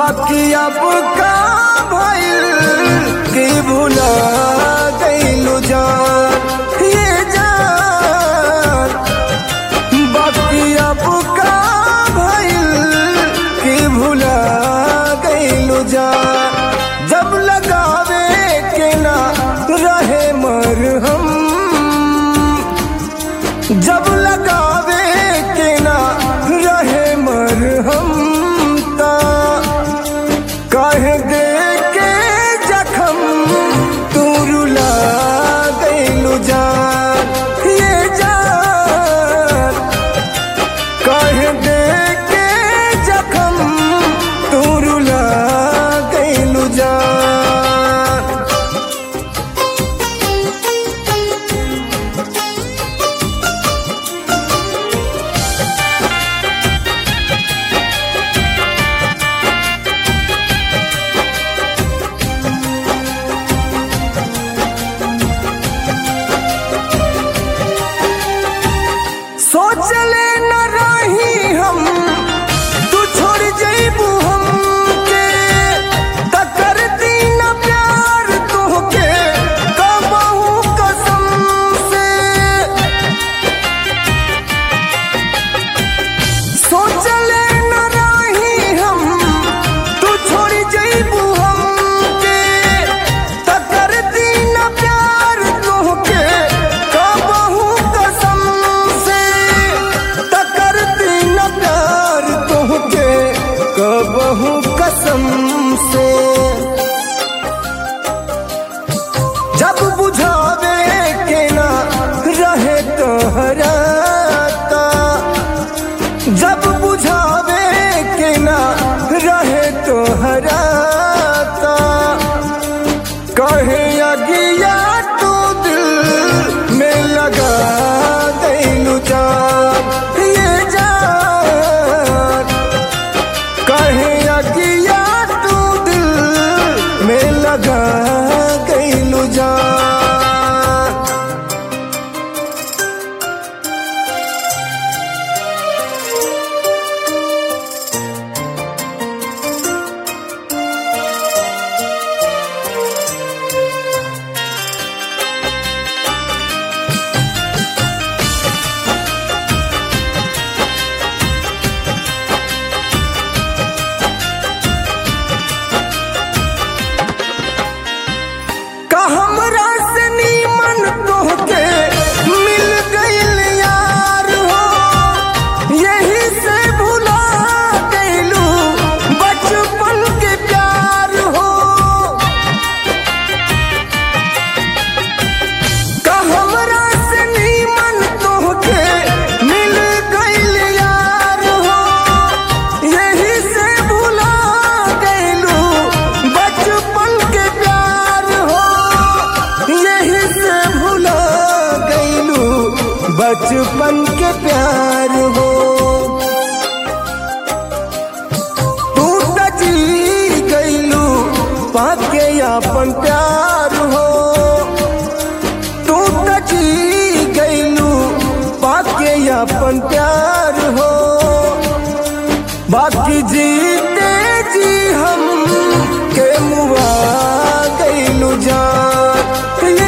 बाकी अब का भइल कि भुला गइलू जान ये जान बाकी अब का भइल कि भुला गइलू जान जब लगावे के ना रहे मरहम जब लगावे के ना रहे मरहम ता कहे दे के जखम तू रुला गइलू जान ये जान कहे दे के जखम तू रुला गइलू जान सोचले न रही हम तू छोड़ जइबू हमके त करती न प्यार तोहके कबहू कसम से सोचले न रही हम तू छोड़ जइबू हमके त करती न प्यार तोहके कबहू कसम से त करती न प्यार तोहके कबहू कसम से जब बुझावे के ना रहे तोहराता जब बुझावे के ना रहे तोहराता कहे अगिया तू दिल में लगा गइलू जान ये जान कहे अगिया तू दिल में लगा गइलू जान का हमरा से नीमन तोहके मिल गइल यार हो यही से भुला गइलू बचपन के प्यार हो का हमरा से नीमन तोहके मिल गइल यार हो यही से भुला गइलू बचपन के प्यार हो यही से भुला गइलू बचपन के प्यार हो तू त जी गइलू पाके अपन प्यार हो तू त जी गइलू पाके अपन प्यार हो बाकी जीते जी हम के मुआ गइलू जान ये